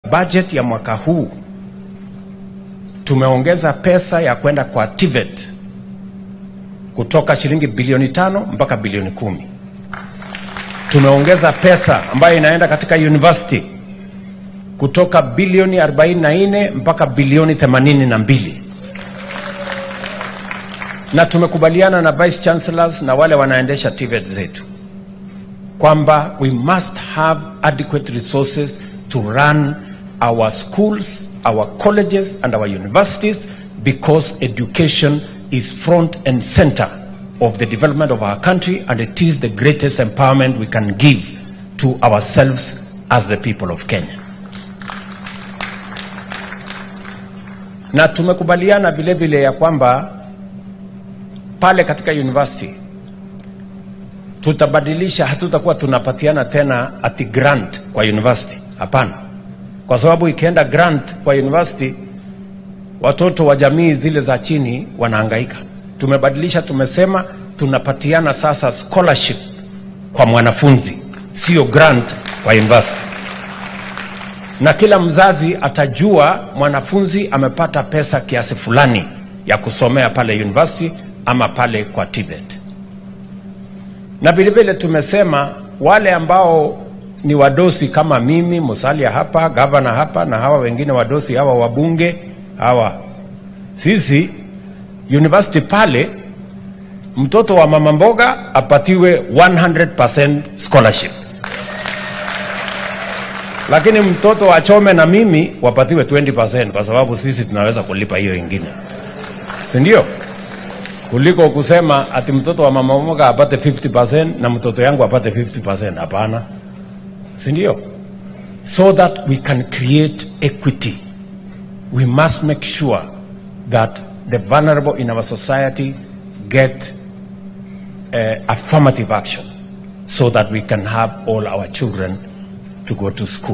Budget ya mwaka huu tumeongeza pesa ya kwenda kwa TVET kutoka shilingi bilioni tano mpaka bilioni kumi. Tumeongeza pesa ambayo inaenda katika university kutoka bilioni 44 mpaka bilioni 82 na tumekubaliana na vice chancellors na wale wanaendesha TVET zetu kwamba we must have adequate resources to run our schools, our colleges and our universities because education is front and center of the development of our country and it is the greatest empowerment we can give to ourselves as the people of Kenya. Na tumekubaliana vile vile ya kwamba pale katika university tutabadilisha, hatutakuwa tunapatiana tena ati grant kwa university. Hapana, kwa sababu ikienda grant kwa university, watoto wa jamii zile za chini wanahangaika. Tumebadilisha, tumesema tunapatiana sasa scholarship kwa mwanafunzi, sio grant kwa university, na kila mzazi atajua mwanafunzi amepata pesa kiasi fulani ya kusomea pale university ama pale kwa TVET na vilevile tumesema wale ambao ni wadosi kama mimi Musalia hapa, gavana hapa, na hawa wengine wadosi hawa wabunge hawa, sisi university pale, mtoto wa mama mboga apatiwe 100% scholarship, lakini mtoto wa chome na mimi wapatiwe 20% kwa sababu sisi tunaweza kulipa hiyo ingine, si ndio? kuliko kusema ati mtoto wa mama mmoja apate 50% na mtoto yangu apate 50%. Hapana, si ndio? So that we can create equity, we must make sure that the vulnerable in our society get uh, affirmative action so that we can have all our children to go to school.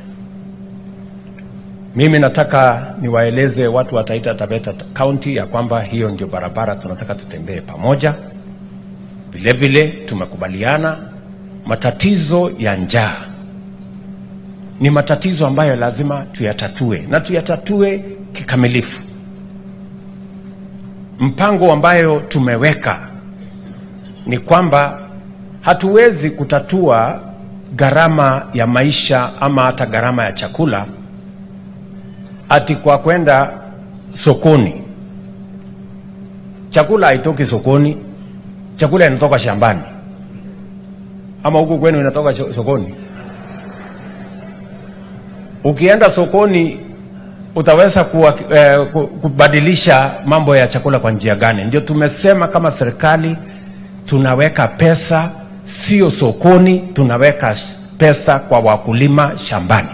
Mimi nataka niwaeleze watu wa Taita Taveta County ya kwamba hiyo ndio barabara tunataka tutembee pamoja. Vile vile tumekubaliana matatizo ya njaa ni matatizo ambayo lazima tuyatatue na tuyatatue kikamilifu. Mpango ambayo tumeweka ni kwamba hatuwezi kutatua gharama ya maisha ama hata gharama ya chakula ati kwa kwenda sokoni. Chakula haitoki sokoni, chakula inatoka shambani. Ama huku kwenu inatoka sokoni? Ukienda sokoni utaweza kuwa, eh, kubadilisha mambo ya chakula kwa njia gani? Ndio tumesema kama serikali tunaweka pesa sio sokoni, tunaweka pesa kwa wakulima shambani.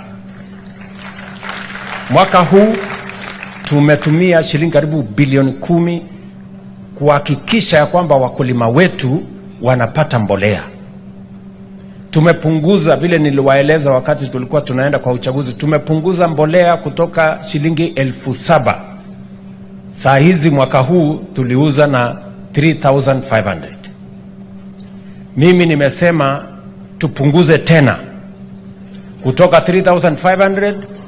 Mwaka huu tumetumia shilingi karibu bilioni kumi kuhakikisha ya kwamba wakulima wetu wanapata mbolea. Tumepunguza vile niliwaeleza wakati tulikuwa tunaenda kwa uchaguzi, tumepunguza mbolea kutoka shilingi elfu saba saa hizi mwaka huu tuliuza na 3500 mimi nimesema tupunguze tena kutoka 3500